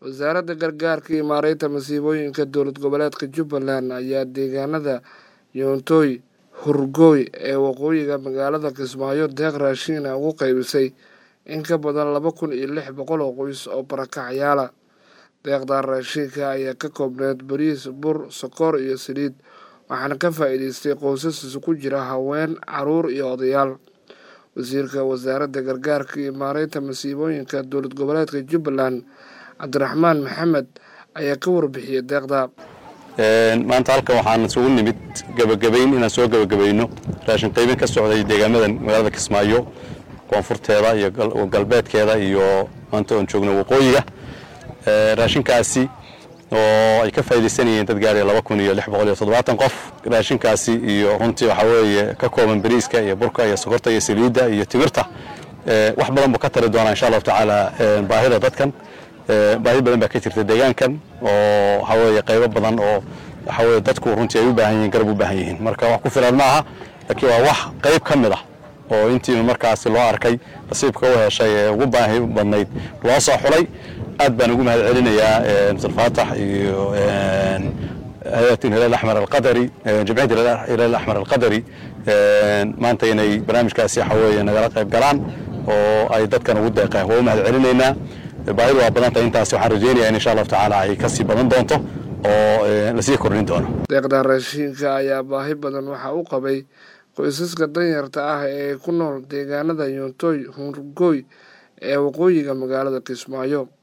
wasaaradda gargaarka iyo maareynta masiibooyinka dowlad goboleedka jubbaland ayaa deegaanada yoontooy hurgooy ee waqooyiga magaalada kismaayo deeq raashiina ugu qaybisay in ka badan laba kun iyo lix boqol oo qoys oo barakacyaala deeqdan raashiinka ayaa ka koobneyd bariis bur sokor iyo saliid waxaana ka faa'iideystay qoysas isugu jira haween caruur iyo odayaal wasiirka wasaaradda gargaarka iyo maareynta masiibooyinka dowlad goboleedka jubbaland cabdiraxmaan maxamed ayaa ka warbixiyey deeqda maanta halkan waxaan isugu nimid gebagabayn inaan soo gebagabayno raashin qaybin ka socday deegaamadan magaalada kismaayo koonfurteeda iyo galbeedkeeda iyo maanta oon joogno waqooyiga raashinkaasi oo ay ka faaidaysanayeen dad gaaraya laba kun iyo lix boqol iyo toddobaatan qof raashinkaasi iyo runtii waxaa weeye ka kooban bariiska iyo burka iyo sokorta iyo saliidda iyo timirta wax badan buu ka tari doonaa insha allahu tacaala baahida dadkan baahi badan baa ka jirta deegaankan oo waxaa weeye qaybo badan oo waxaa weye dadku runtii ay u baahan yihiin garab u baahan yihiin marka wax ku filan ma aha laakiin waa wax qayb ka mid ah oo intii markaasi loo arkay nasiibka u heshay ee ugu baahi badnayd loo soo xulay aad baan ugu mahad celinayaa mr faatax iyo hay-at hilal axmar alqadari jamciyadda hilal axmar alqadari maanta inay barnaamijkaasi waxa weeye nagala qayb galaan oo ay dadkan ugu deeqeen waa u mahad celinaynaa baahidu waa badan tahay intaasi waxaan rajaynayaa in insha allahu tacaala ay kasii badan doonto oo lasii kordhin doono deeqdan raashiinka ayaa baahi badan waxaa u qabay qoysaska danyarta ah ee ku nool deegaanada yoontooy hurgooy ee waqooyiga magaalada kismaayo